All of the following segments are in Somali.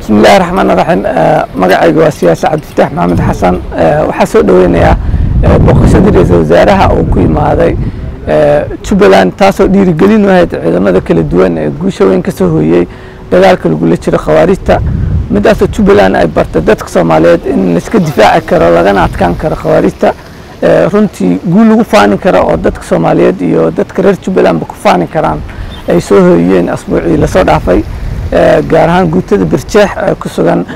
bismi illahi raxmaan raxiim magacayga waa siyaasi cabdifataax maxamed xasan waxaa soo dhoweynayaa booqashadii ra-iisul wasaaraha uu ku imaaday jubbaland taasoo dhiirigelin u ahayd ciidamada kala duwan ee guusha weyn ka soo hooyey dagaalka lagula jiro khawaarijta midaasoo jubbaland ay bartay dadka soomaaliyeed in laiska difaaci karo lagana adkaan karo khawaarijta runtii guul lagu faani karo oo dadka soomaaliyeed iyo dadka reer jubbalandba ku faani karaan ay soo hooyeen asbuucii lasoo dhaafay gaar ahaan guutada birjeex ee ku sugan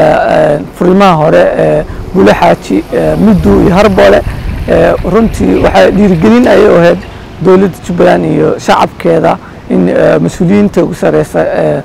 furimaha hore ee bule xaaji middu iyo harboole runtii waxay dhiirigelin ayay u ahayd dowladda jubbaland iyo shacabkeeda in mas-uuliyiinta ugu sareysa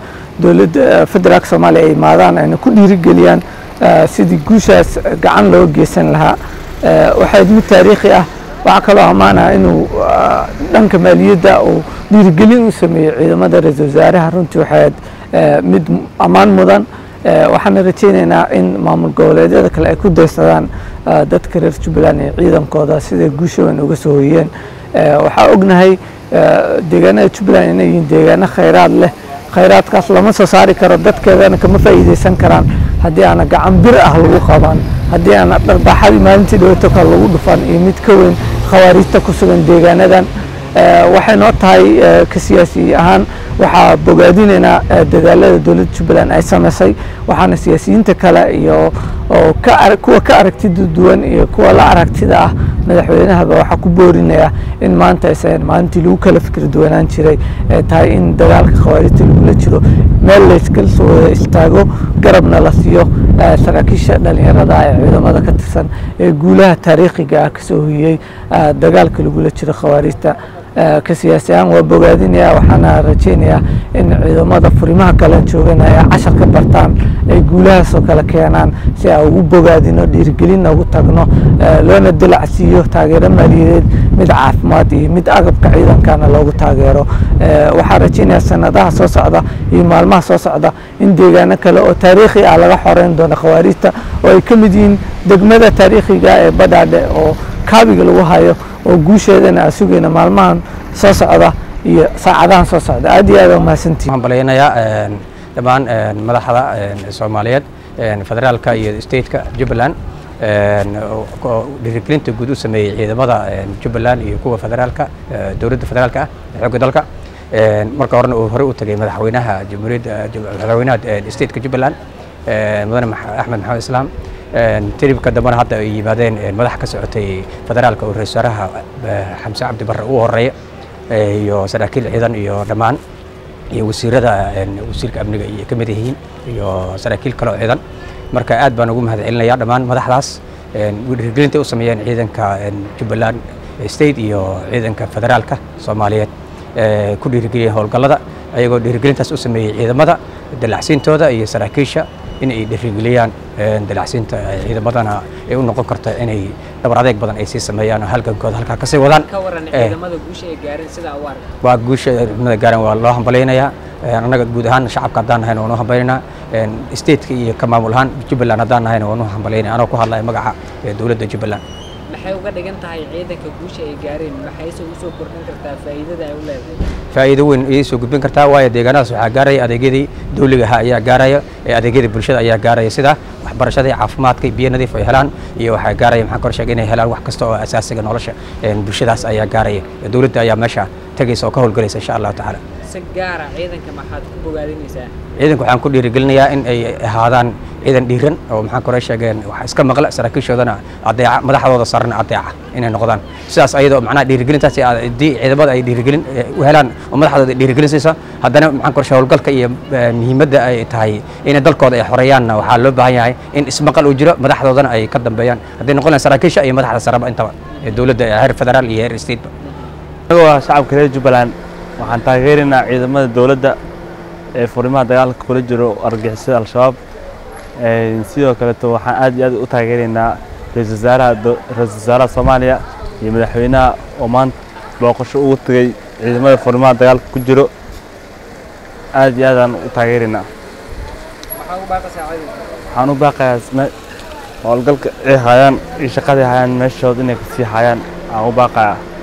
dowladda federaalka soomaaliya ay imaadaan ayna ku dhiirigeliyaan sidii guushaas gacan loo geysan lahaa waxay mid taariikhi ah waxaa kaloo ammaanah inuu dhanka maaliyadda uu dhiirigelin u sameeyey ciidamada ra-iisul wasaaraha runtii waxay mid ammaan mudan waxaana rajaynaynaa in maamul goboleedyada kale ay ku daysadaan dadka reer jubbaland iyo ciidankooda siday guusha weyn uga soo hoyeen waxaa ognahay deegaanada jubbaland inay yihiin deegaano khayraad leh khayraadkaas lama soo saari karo dadkeedana kama faa'iidaysan karaan haddii aana gacan bir ah lagu qaban haddii aana dharbaaxadii maalintii dhaweeto kale lagu dhufan iyo mid ka weyn khawaarijta ku sugan deegaanadan waxay noo tahay ka siyaasi ahaan waxaa bogaadinaynaa dadaalada dowladda jubbaland ay samaysay waxaana siyaasiyiinta kale iyo kuwa ka aragtida duwan iyo kuwa la aragtida ah madaxweynahaba waxaa ku boorinaya in maanta aysan maalintii lagu kala fikri duwanaan jiray ee tahay in dagaalka khawaarijta lagula jiro meel layskala soo wada istaago garabna la siiyo saraakiisha dhalinyarada ee ciidamada ka tirsan ee guulaha taariikhiga ah kasoo hoyey dagaalka lagula jiro khawaarijta ka siyaasi ahaan waa bogaadinaya waxaana rajaynayaa in ciidamada furimaha kale joogan ay cashar ka bartaan ay guulahaasoo kale keenaan si aan ugu bogaadino dhiirigelinna ugu tagno loona dilacsiiyo taageero maaliyadeed mid caafimaad iyo mid agabka ciidankana loogu taageero waxaa rajaynaya sanadaha soo socda iyo maalmaha soo socda in deegaano kale oo taariikhi ah laga xoreyn doono khawaarijta oo ay ka mid yihiin degmada taariikhiga ee badhaadhe oo kaabiga lagu hayo oo guusheedana aan sugayna maalmahan soo socda iyo saacadahan soo socda aad iyo aad waa mahadsantihin waxaan balaynayaa dhammaan madaxda soomaaliyeed federaalka iyo stateka jubbaland dhiirigelinta guud u sameeyey ciidamada jubbaland iyo kuwa federaalka dowladda federaalka ah xoogga dalka marka horena uu horey u tagay madaxweynaha jamhuuriyadda madaxweynaha stateka jubbaland mudane axmed maxamed islaam tiribka dambena hadda ay yimaadeen madax ka socotay federaalka oo ra-isul wasaaraha xamse cabdi barre ugu horeeya iyo saraakiil ciidan iyo dhammaan iyo wasiirada wasiirka amniga iyo ka mid yihiin iyo saraakiil kale oo ciidan marka aad baan ugu mahad celinaya dhammaan madaxdaas dhiirigelinta u sameeyeen ciidanka jubbaland state iyo ciidanka federaalka soomaaliyeed ku dhiirigeliyeen howlgallada ayagoo dhiirigelintaas u sameeyey ciidamada dalacsiintooda iyo saraakiisha in ay dhiirigeliyaan dalacsiinta ciidamadana ay u noqon karto inay dhabar adeeg badan ay sii sameeyaan oo halgankooda halkaa kasii wadaan waa guusha ciidamada gaaran waa loo hambalaynayaa annaga guud ahaan shacabka haddaan nahayna waan u hambaynaa stateka iyo ka maamul ahaan jubbaland haddaan nahayna waan u hambalayna anoo ku hadlaya magaca dowladda jubbaland maxay uga dhigan tahay ciidanka guusha ay gaareen maxayse u soo kordhin kartaa faa'iidada ay u leedahay faa'iido weyn ayay soo gudbin kartaa waayo deegaanadaas waxaa gaaraya adeegyadii dawliga ahaa ayaa gaaraya ee adeegyadii bulshada ayaa gaaraya sida waxbarashadii caafimaadka biyo nadiif ay helaan iyo waxaa gaaraya maxaan kor sheegay inay helaan wax kasta oo asaasiga nolosha bulshadaas ayaa gaaraya dowladda ayaa meesha tagaysa oo ka howlgalaysa insha allahu tacaala si gaara ciidanka maxaad ku bogaadinaysaa ciidanka waxaan ku dhiirigelinayaa in ay ahaadaan ciidan dhiiran oo maxaan kore sheegeen wax iska maqla saraakiishoodana adeeca madaxdooda sarana adeeca inay noqdaan sidaas ayadoo macnaha dhiirigelintaas haddii ciidamada ay dhiirigelin u helaan oo madaxdooda dhiirigelinaysa haddana maxaan kore howlgalka iyo muhiimadda ay tahay inay dalkooda ay xoreeyaanna waxaa loo baahan yahay in ismaqal uu jiro madaxdoodana ay ka dambeeyaan hadday noqon saraakiisha iyo madaxda saraba intaba dowladda heer federaal iyo heer stateba anagoo ah shacabka reer jubbaland waxaan taageeraynaa ciidamada dowladda ee furimaha dagaalka kula jiro argixisada al-shabaab sidoo kaleeto waxaan aad iyo aad u taageeraynaa ra-isul wasaaraha ra-isul wasaaraha soomaaliya iyo madaxweynaha oo maanta booqasho ugu tegay ciidamada furimaha dagaalka ku jiro aad iyo aadaan u taageeraynaa waxaan u baaqayaa howlgalka ay hayaan iyo shaqaday hayaan meeshooda inay kasii hayaan aan u baaqayaa